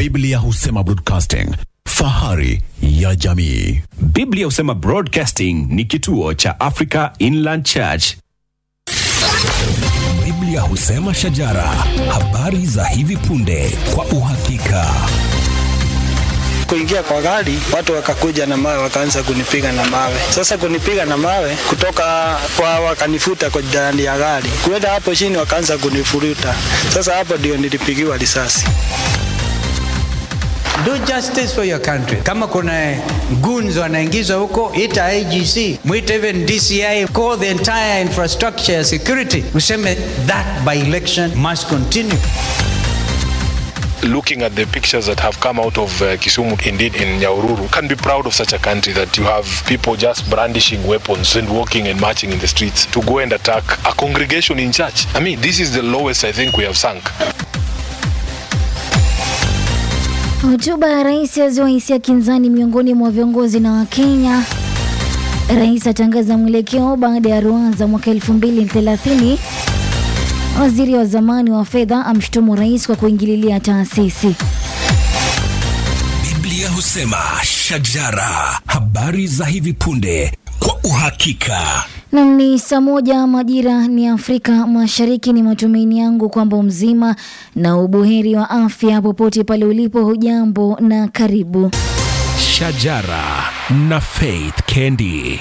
Biblia husema broadcasting, fahari ya jamii. Biblia husema Broadcasting ni kituo cha Africa Inland Church. Biblia husema shajara, habari za hivi punde kwa uhakika. kuingia kwa gari, watu wakakuja na mawe, wakaanza kunipiga na mawe. Sasa kunipiga na mawe kutoka kwa, wakanifuta kwa ndani ya gari, kuenda hapo chini, wakaanza kunifuruta. Sasa hapo ndio nilipigiwa risasi. Do justice for your country. Kama kuna goons wanaingizwa huko, ita IGC, mwite even DCI, call the entire infrastructure ya security, useme that by election must continue. looking at the pictures that have come out of uh, Kisumu, indeed in Nyaururu, can be proud of such a country that you have people just brandishing weapons and walking and marching in the streets to go and attack a congregation in church. I mean, this is the lowest I think we have sunk. Hotuba ya rais yazua hisia kinzani miongoni mwa viongozi na Wakenya. Rais atangaza mwelekeo baada ya ruanza mwaka 2030. Waziri wa zamani wa fedha amshutumu rais kwa kuingililia taasisi. Biblia husema shajara, habari za hivi punde kwa uhakika. Nam ni saa moja majira ni Afrika Mashariki. Ni matumaini yangu kwamba mzima na ubuheri wa afya popote pale ulipo. Hujambo na karibu. Shajara na Faith Kendi.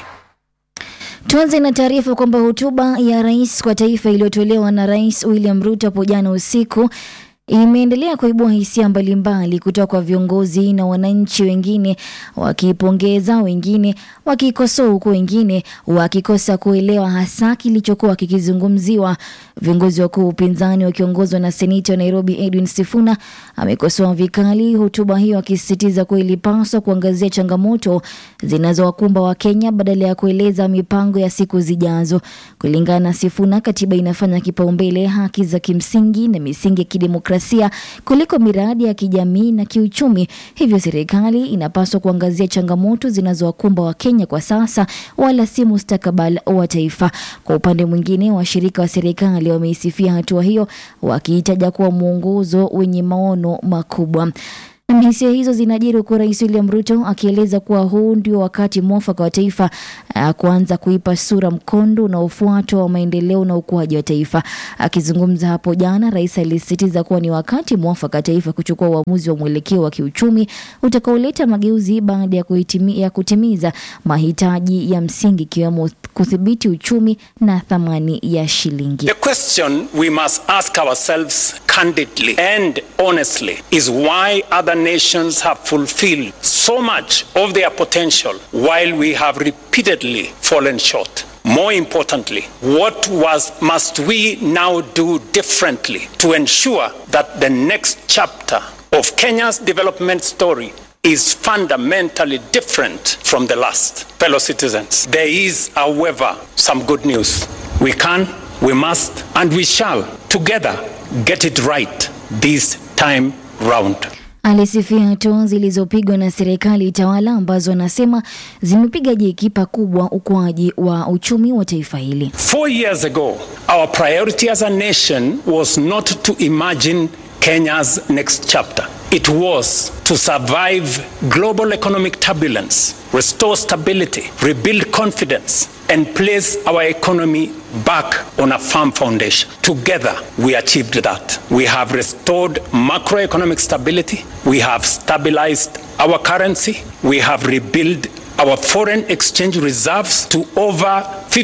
Tuanze na taarifa kwamba hotuba ya rais kwa taifa iliyotolewa na Rais William Ruto hapo jana usiku imeendelea kuibua hisia mbalimbali kutoka kwa viongozi na wananchi, wengine wakipongeza, wengine wakikosoa, huku wengine wakikosa kuelewa hasa kilichokuwa kikizungumziwa. Viongozi wakuu wa upinzani wakiongozwa na seneta wa Nairobi Edwin Sifuna amekosoa vikali hotuba hiyo, akisisitiza kuwa ilipaswa kuangazia changamoto zinazowakumba Wakenya badala ya kueleza mipango ya siku zijazo. Kulingana na Sifuna, katiba inafanya kipaumbele haki za kimsingi na misingi ya kidemokrasia kuliko miradi ya kijamii na kiuchumi. Hivyo serikali inapaswa kuangazia changamoto zinazowakumba Wakenya kwa sasa, wala si mustakabali wa taifa. Kwa upande mwingine, washirika wa serikali wameisifia hatua hiyo, wakiitaja kuwa mwongozo wenye maono makubwa. Na hisia hizo zinajiri huku Rais William Ruto akieleza kuwa huu ndio wakati mwafaka wa taifa uh, kuanza kuipa sura mkondo unaofuatwa wa maendeleo na ukuaji wa taifa. Akizungumza hapo jana, rais alisisitiza kuwa ni wakati mwafaka taifa kuchukua uamuzi wa mwelekeo wa kiuchumi utakaoleta mageuzi baada ya, kuhitimi, ya kutimiza mahitaji ya msingi ikiwemo kudhibiti uchumi na thamani ya shilingi. The question we must ask ourselves candidly and honestly is why other nations have fulfilled so much of their potential while we have repeatedly fallen short. More importantly, what was, must we now do differently to ensure that the next chapter of Kenya's development story is fundamentally different from the last. Fellow citizens, there is, however, some good news. We can, we must, and we shall together get it right this time round. Alisifia hatua zilizopigwa na serikali tawala ambazo anasema zimepiga jeki pakubwa ukuaji wa uchumi wa taifa hili. Four years ago, our priority as a nation was not to imagine Kenya's next chapter. It was to survive global economic turbulence, restore stability, rebuild confidence, and place our economy back on a firm foundation. Together, we achieved that. We have restored macroeconomic stability, we have stabilized our currency, we have rebuilt our foreign exchange reserves to over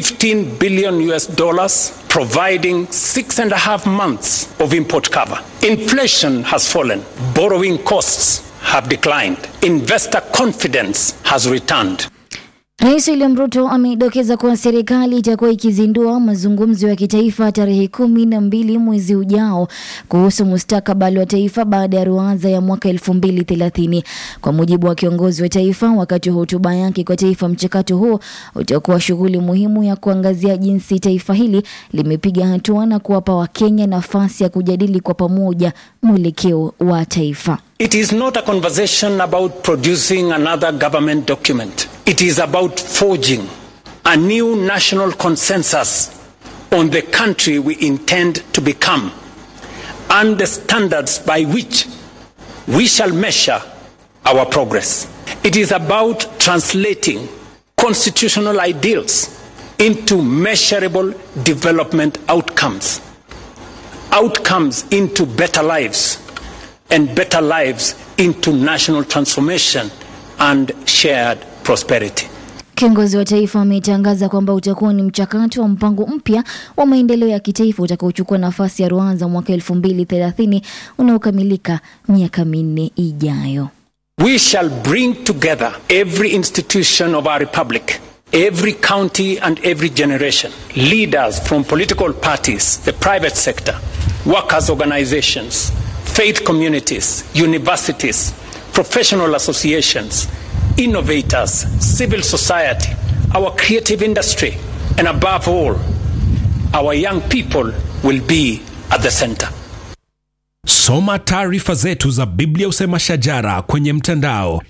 15 billion US dollars, providing six and a half months of import cover. Inflation has fallen, borrowing costs have declined, investor confidence has returned. Rais William Ruto amedokeza kuwa serikali itakuwa ikizindua mazungumzo ya kitaifa tarehe kumi na mbili mwezi ujao kuhusu mustakabali wa taifa baada ya ruanza ya mwaka elfu mbili thelathini. Kwa mujibu wa kiongozi wa taifa wakati wa hotuba yake kwa taifa, mchakato huo utakuwa shughuli muhimu ya kuangazia jinsi taifa hili limepiga hatua na kuwapa Wakenya nafasi ya kujadili kwa pamoja mwelekeo wa taifa. It is not a conversation about producing another government document. It is about forging a new national consensus on the country we intend to become and the standards by which we shall measure our progress. It is about translating constitutional ideals into measurable development outcomes, outcomes into better lives, and better lives into national transformation and shared prosperity. Kiongozi wa taifa ametangaza kwamba utakuwa ni mchakato wa mpango mpya wa maendeleo ya kitaifa utakaochukua nafasi ya Rwanda mwaka 2030 unaokamilika miaka minne ijayo. We shall bring together every institution of our republic, every county and every generation, leaders from political parties, the private sector, workers' organizations, faith communities, universities, professional associations, innovators, civil society, our creative industry, and above all, our young people will be at the center. Soma taarifa zetu za Biblia Usema Shajara kwenye mtandao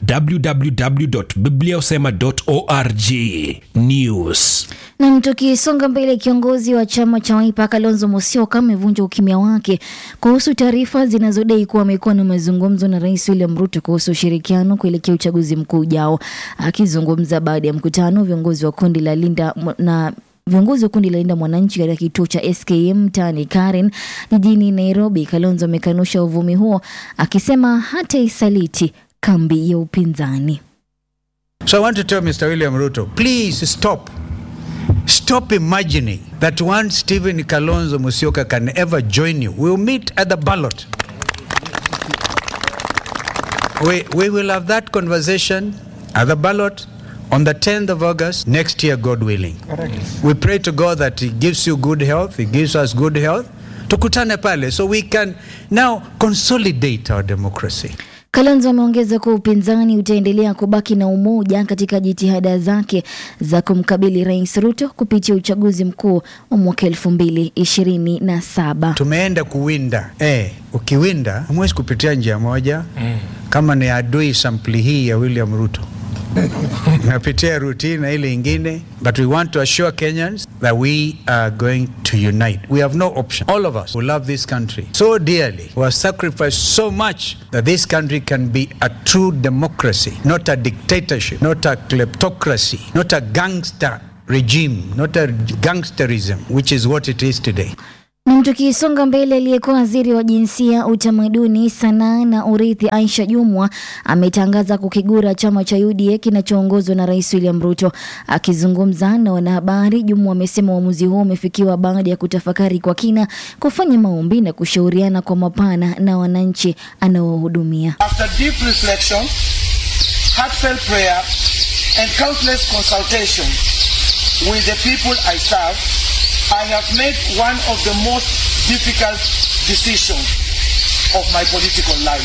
www.bibliausema.org. News. Nam, tukisonga mbele, kiongozi wa chama cha Wiper Kalonzo Musyoka amevunja ukimya wake kuhusu taarifa zinazodai kuwa amekuwa na mazungumzo na Rais William Ruto kuhusu ushirikiano kuelekea uchaguzi mkuu ujao. Akizungumza baada ya mkutano, viongozi wa kundi la Linda na viongozi wa kundi la Linda Mwananchi katika kituo cha SKM mtaani Karen jijini Nairobi, Kalonzo amekanusha uvumi huo akisema hata isaliti kambi ya upinzani. So I want to tell Mr. William Ruto, please stop. Stop imagining that one Stephen Kalonzo Musyoka can ever join you. We'll meet at the ballot. We, we will have that conversation at the ballot on the 10th of August next year, God willing. We pray to God that He gives you good health, He gives us good health. Tukutane pale so we can now consolidate our democracy. Kalonzo ameongeza kuwa upinzani utaendelea kubaki na umoja katika jitihada zake za kumkabili Rais Ruto kupitia uchaguzi mkuu wa mwaka elfu mbili ishirini na saba. Tumeenda kuwinda eh, ukiwinda hamwezi kupitia njia moja mm. Kama ni adui sampli hii ya William Ruto napitia routine na ile ingine, but we want to assure Kenyans that we are going to unite. We have no option. All of us who love this country so dearly, who have sacrificed so much that this country can be a true democracy, not a dictatorship, not a kleptocracy, not a gangster regime, not a gangsterism, which is what it is today. Na tukisonga mbele, aliyekuwa waziri wa jinsia, utamaduni, sanaa na urithi Aisha Jumwa ametangaza kukigura chama cha UDA kinachoongozwa na Rais William Ruto. Akizungumza na wanahabari, Jumwa amesema uamuzi huo umefikiwa baada ya kutafakari kwa kina, kufanya maombi na kushauriana kwa mapana na wananchi anaohudumia. After deep reflection, heartfelt prayer, and countless consultations with the people I serve, I have made one of the most difficult decisions of my political life.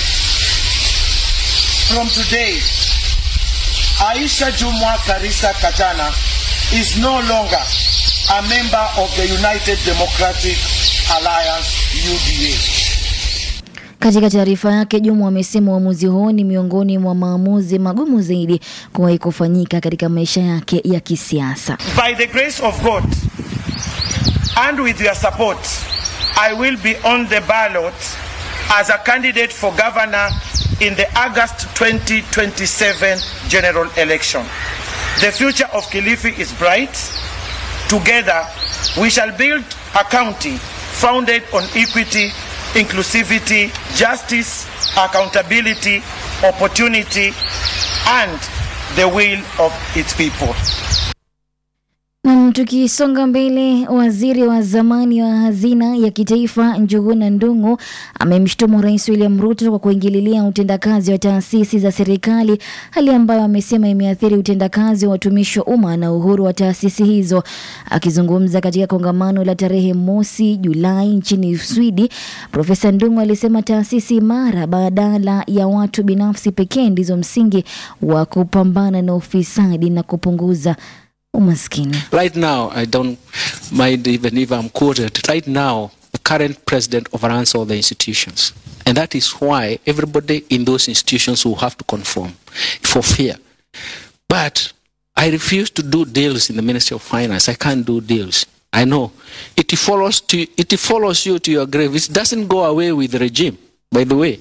From today, Aisha Jumwa Karisa Katana is no longer a member of the United Democratic Alliance UDA. Katika taarifa yake, Jumwa amesema uamuzi huo ni miongoni mwa maamuzi magumu zaidi kuwahi kufanyika katika maisha yake ya kisiasa. By the grace of God and with your support, I will be on the ballot as a candidate for governor in the August 2027 general election. The future of Kilifi is bright. Together, we shall build a county founded on equity, inclusivity, justice, accountability, opportunity, and the will of its people. Nam, tukisonga mbele, waziri wa zamani wa hazina ya kitaifa Njuguna Ndung'u amemshutumu Rais William Ruto kwa kuingililia utendakazi wa taasisi za serikali, hali ambayo amesema imeathiri utendakazi wa watumishi wa umma na uhuru wa taasisi hizo. Akizungumza katika kongamano la tarehe mosi Julai nchini Swidi, Profesa Ndung'u alisema taasisi imara badala ya watu binafsi pekee ndizo msingi wa kupambana na ufisadi na kupunguza umaskini. Right now, I don't mind even if I'm quoted. Right now, the current president overruns all the institutions. And that is why everybody in those institutions will have to conform for fear. But I refuse to do deals in the Ministry of Finance. I can't do deals. I know. It follows, to, it follows you to your grave. It doesn't go away with the regime. By the way, the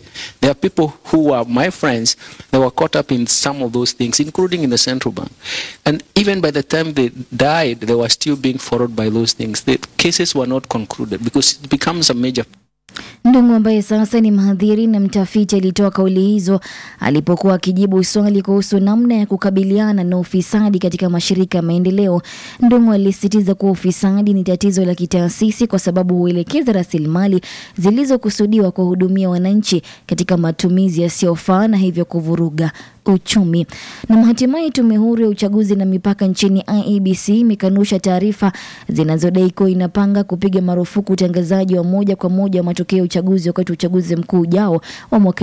There are people who are my friends, they were caught up in some of those things, including in the central bank. And even by the time they died, they were still being followed by those things. The cases were not concluded because it becomes a major Ndung'u ambaye sasa ni mhadhiri na mtafiti alitoa kauli hizo alipokuwa akijibu swali kuhusu namna ya kukabiliana na ufisadi katika mashirika ya maendeleo. Ndung'u alisisitiza kuwa ufisadi ni tatizo la kitaasisi kwa sababu huelekeza rasilimali zilizokusudiwa kuwahudumia wananchi katika matumizi yasiyofaa na hivyo kuvuruga uchumi. Na hatimaye tume huru ya uchaguzi na mipaka nchini IEBC imekanusha taarifa zinazodai kuwa inapanga kupiga marufuku utangazaji wa moja kwa moja wa matokeo ya uchaguzi wakati wa uchaguzi mkuu ujao wa mwaka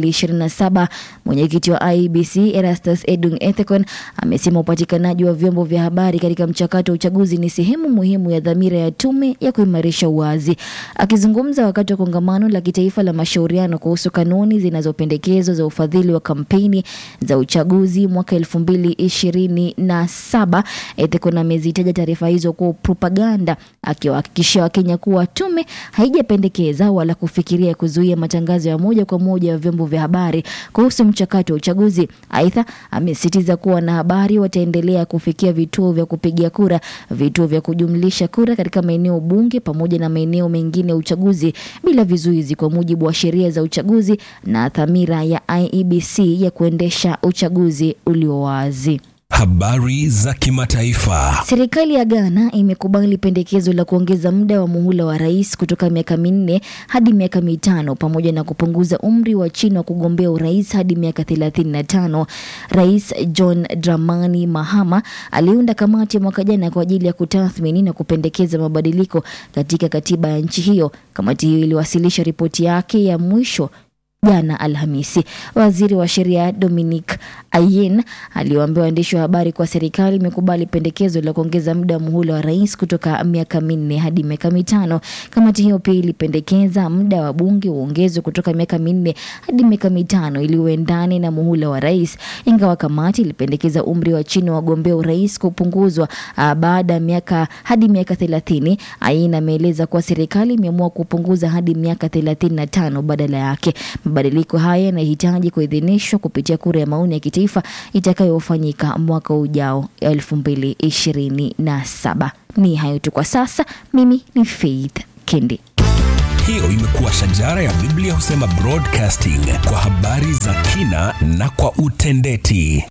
2027. Mwenyekiti wa IEBC Erastus Edung Ethekon amesema upatikanaji wa vyombo vya habari katika mchakato wa uchaguzi ni sehemu muhimu ya dhamira ya tume ya kuimarisha uwazi. Akizungumza wakati wa kongamano la kitaifa la mashauriano kuhusu kanuni zinazopendekezwa za ufadhili wa kampeni za uchaguzi mwaka elfu mbili ishirini na saba. Ethekon amezitaja taarifa hizo kuwa propaganda, akiwahakikishia Wakenya kuwa tume haijapendekeza wala kufikiria kuzuia matangazo ya moja kwa moja ya vyombo vya habari kuhusu mchakato wa uchaguzi. Aidha, amesisitiza kuwa wanahabari wataendelea kufikia vituo vya kupigia kura, vituo vya kujumlisha kura katika maeneo bunge pamoja na maeneo mengine ya uchaguzi bila vizuizi, kwa mujibu wa sheria za uchaguzi na dhamira ya IEBC ya kuendesha uchaguzi ulio wazi. Habari za kimataifa. Serikali ya Ghana imekubali pendekezo la kuongeza muda wa muhula wa rais kutoka miaka minne hadi miaka mitano pamoja na kupunguza umri wa chini wa kugombea urais hadi miaka 35. Rais John Dramani Mahama aliunda kamati ya mwaka jana kwa ajili ya kutathmini na kupendekeza mabadiliko katika katiba ya nchi hiyo. Kamati hiyo iliwasilisha ripoti yake ya mwisho jana Alhamisi. Waziri wa sheria Dominic Ayen aliwaambia waandishi wa habari kuwa serikali imekubali pendekezo la kuongeza muda wa muhula wa rais kutoka miaka minne hadi miaka mitano. Kamati hiyo pia ilipendekeza muda wa bunge uongezwe kutoka miaka minne hadi miaka mitano ili uendane na muhula wa rais, ingawa kamati ilipendekeza umri wa chini wa wagombea urais kupunguzwa ah, baada ya miaka hadi miaka thelathini. Ayen ameeleza kuwa serikali imeamua kupunguza hadi miaka thelathini na tano badala yake. Mabadiliko haya yanahitaji kuidhinishwa kupitia kura ya maoni ya kitaifa itakayofanyika mwaka ujao elfu mbili ishirini na saba. Ni hayo tu kwa sasa. Mimi ni Faith Kendi. Hiyo imekuwa shajara ya Biblia husema broadcasting kwa habari za kina na kwa utendeti.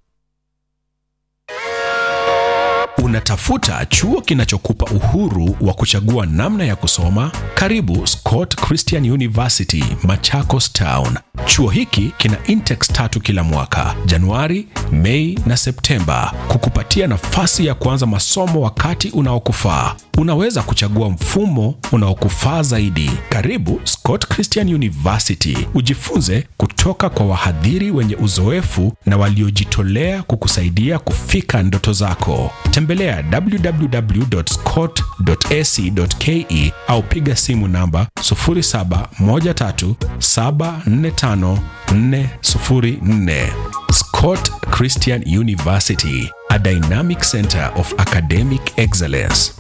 Unatafuta chuo kinachokupa uhuru wa kuchagua namna ya kusoma? Karibu Scott Christian University, Machakos Town. Chuo hiki kina intex tatu kila mwaka, Januari, Mei na Septemba, kukupatia nafasi ya kuanza masomo wakati unaokufaa. Unaweza kuchagua mfumo unaokufaa zaidi. Karibu Scott Christian University, ujifunze kutoka kwa wahadhiri wenye uzoefu na waliojitolea kukusaidia kufika ndoto zako. Tembelea www.scott.ac.ke au piga simu namba 0713745404. Scott Christian University, a dynamic center of academic excellence.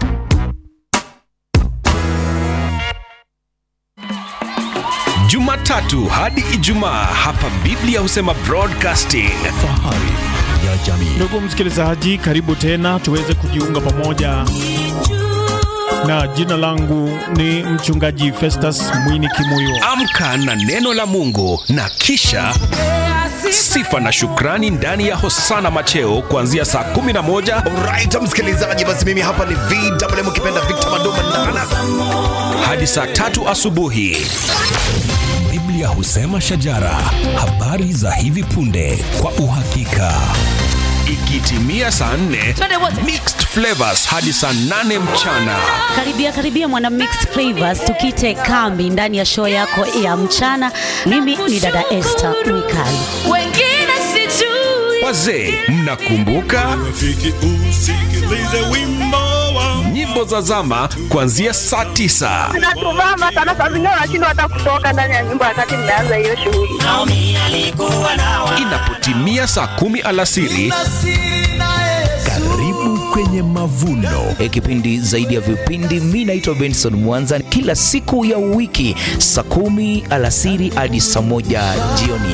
Jumatatu hadi Ijumaa hapa Biblia husema broadcasting. Fahari ya jamii. Ndugu msikilizaji, karibu tena tuweze kujiunga pamoja, na jina langu ni mchungaji Festus Mwini Kimuyo. Amka na neno la Mungu na kisha sifa na shukrani ndani ya Hosana Macheo kuanzia saa 11 Alright, msikilizaji, basi mimi hapa ni VMM ukipenda Victor Mandoma Ndana. hadi saa tatu asubuhi. Biblia husema shajara, habari za hivi punde kwa uhakika. Ikitimia saa 4 mixed flavors hadi saa 8 mchana. Karibia karibia mwana mixed flavors, tukite kambi ndani ya show yako ya mchana. Mimi ni dada Esther Mwikali. wengine sijui Wazee, mnakumbuka nyimbo za zama kuanzia saa 9 natuvama sana, saa zingine unashindwa hata kutoka ndani ya nyumba wakati mnaanza hiyo shughuli. inapotimia saa kumi alasiri Karibu kwenye kwenye mavuno. E, kipindi zaidi ya vipindi. Mi naitwa Benson Mwanza, kila siku ya wiki saa kumi alasiri hadi saa moja jioni.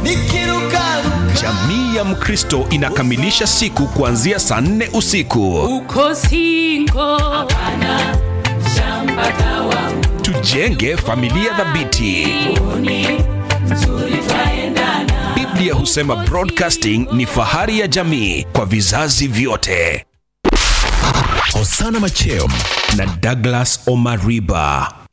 Jamii ya Mkristo inakamilisha siku kuanzia saa nne usiku. uko singo shamba dawa Tujenge familia thabiti. nzuri twaendana Biblia husema broadcasting ni fahari ya jamii kwa vizazi vyote. Hosana Macheo na Douglas Omariba.